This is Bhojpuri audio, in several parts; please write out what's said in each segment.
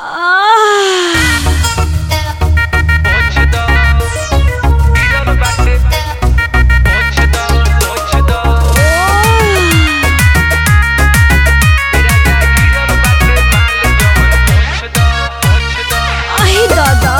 आई दादा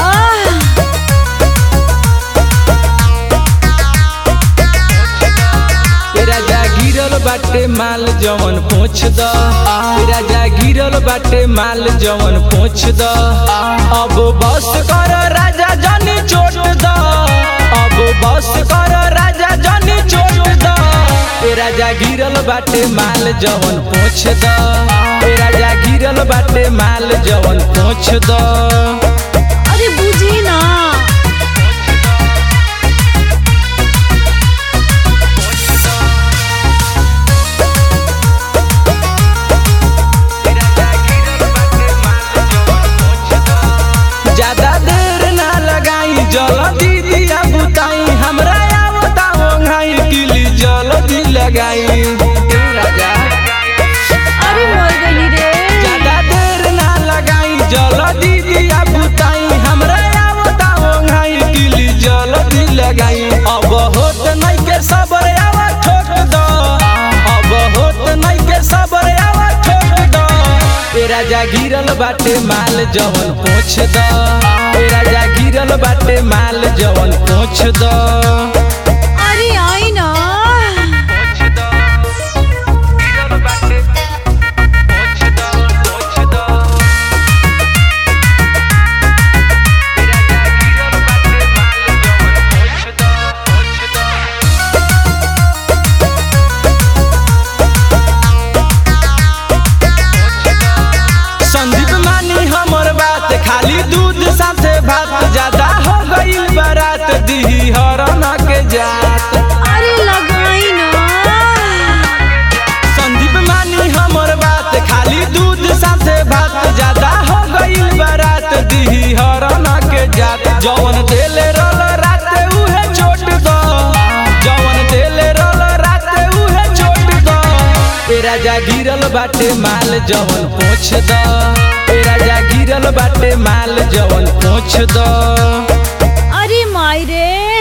राजा गिरल बाटे माल जवन पोछ द राजा गिरल बाटे माल जवन पोछ द अब बस कर राजा जनी चोट द अब बस कर राजा जनी चोट द राजा गिरल बाटे माल जवन पोछ द राजा गिरल बाटे माल जवन पोछ द अरे बुझी ना ज्यादा देर ना लगाई जल्दी दिया बुताई हमरा आवता ओंघाई किली जल्दी लगाई ए राजा अरे मर गई रे ज्यादा देर ना लगाई जल्दी दिया बुताई हमरा आवता ओंघाई किली जल्दी लगाई अब होत नहीं के सबर आवा ठोक दो अब होत नहीं के सबर आवा ठोक दो ए राजा गिरल बाटे माल जवन पोछ द ए राजा गिरल बाटे माल जवन पोछ द अरे आई ना संदीप मानी हमर बात खाली दूध साथे भात ज्यादा हो गईल बारात दिही हरन के जात अरे लगाई ना संदीप मानी हमर बात खाली दूध साथे भात ज्यादा हो गईल बारात दिही हरन के जात जवन देले रल राते उहे चोट द जवन देले रल राते उहे चोट द ए राजा गिरल बाटे माल जवन पोछ द ए राजा गिरल बाटे माल जवन पोछ द अरे माई रे